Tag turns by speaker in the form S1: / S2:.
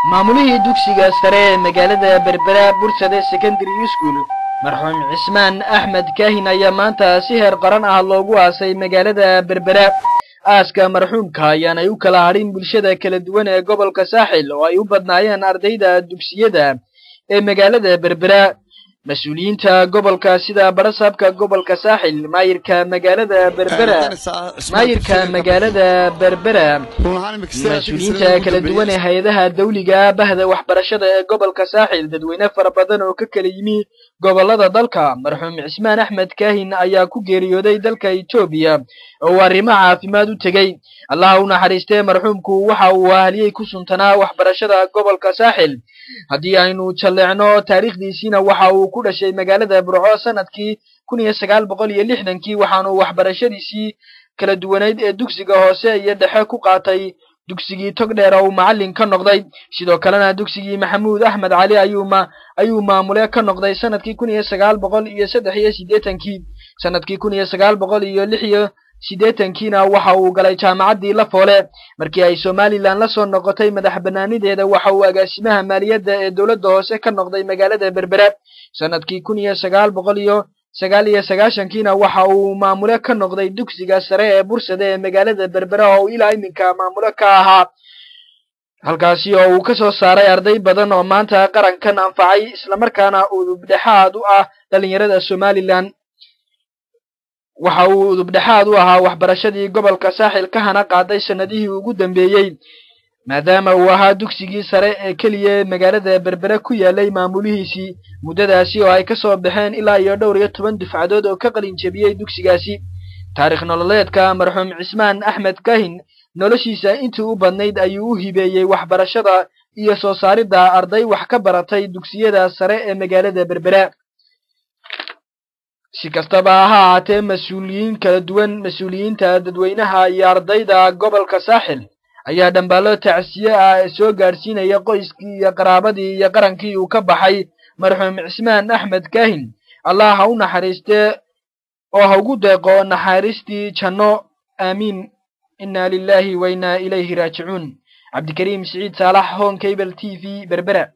S1: maamulihii dugsiga sare ee magaalada berbera bursade secondary school marxuum cismaan axmed kaahin ayaa maanta si heer qaran ah loogu aasay magaalada berbera aaska marxuumka ayaanay u kala hadhin bulshada kala duwan ee gobolka saaxil oo ay u badnaayeen ardayda dugsiyada ee magaalada berbera mas-uuliyiinta gobolka sida barasaabka gobolka saaxil maayirka magaalada berbera maayirka magaalada berbera mas-uuliyiinta kala duwan ee hay-adaha dawliga bahda waxbarashada ee gobolka saaxil dadweyne fara badan oo ka kala yimi gobolada dalka marxuum cismaan axmed kaahin ayaa ku geeriyooday dalka etoobiya oo arrimo caafimaad u tegey allaha u naxariistee marxuumku waxa uu ahliyey ku suntanaa waxbarashada gobolka saaxil haddii aynu jalleecno taariikhdiisiina waxa uu ku dhashay magaalada burco sanadkii kun iyo sagaal boqol iyo lixdankii waxaanu waxbarashadiisii kala duwaneyd ee dugsiga hoose iyo dhexe ku qaatay dugsigii togdheer oo uu macallin ka noqday sidoo kalena dugsigii maxamuud axmed cali ayuuma ayuu maamule ka noqday sanadkii kun iyo sagaal boqol iyo saddex iyo siddeetankii sanadkii kun iyo sagaal boqol iyo lix iyo siddeetankiina waxa uu galay jaamacaddii lafoole markii ay somalilan la soo noqotay madax bannaanideeda waxa uu agaasimaha maaliyadda ee dowladda hoose ka noqday magaalada berbera sanadkii kun iyo sagaal boqol iyo sagaal iyo sagaashankiina waxa uu maamule ka noqday dugsiga sare ee bursade ee magaalada berbera oo ilaa iminka maamule ka ahaa halkaasi oo uu ka soo saaray arday badan oo maanta qarankan anfacay islamarkaana udubdhexaad u ah dhalinyarada somalilan waxa uu udubdhexaad u ahaa waxbarashadii gobolka saaxil ka hana qaaday sanadihii ugu dambeeyey maadaama uu ahaa dugsigii sare ee keliya ee magaalada berbere ku yaalay maamulihiisii muddadaasi oo ay ka soo baxeen ilaa iyo dhowr iyo toban dufcadood oo ka qalin jebiyey dugsigaasi taarikh nololeedka marxuum cismaan axmed kahin noloshiisa intii u badnayd ayuu u hibeeyey waxbarashada iyo soo saaridda arday wax ka baratay dugsiyada sare ee magaalada berbera si kastaba ha ahaatee mas-uuliyiin kala duwan mas-uuliyiinta dadweynaha iyo ardayda gobolka saaxil ayaa dhambaallo tacsiye ah soo gaadhsiinaya qoyskii iyo qaraabadii iyo qarankii uu ka baxay marxuum cismaan axmed kaahin allah ha u naxariistee oo ha ugu deeqo naxariistii janno aamiin inna lilahi wa inna ilayhi raajicuun cabdikariim siciid saalax hon cable t v berbera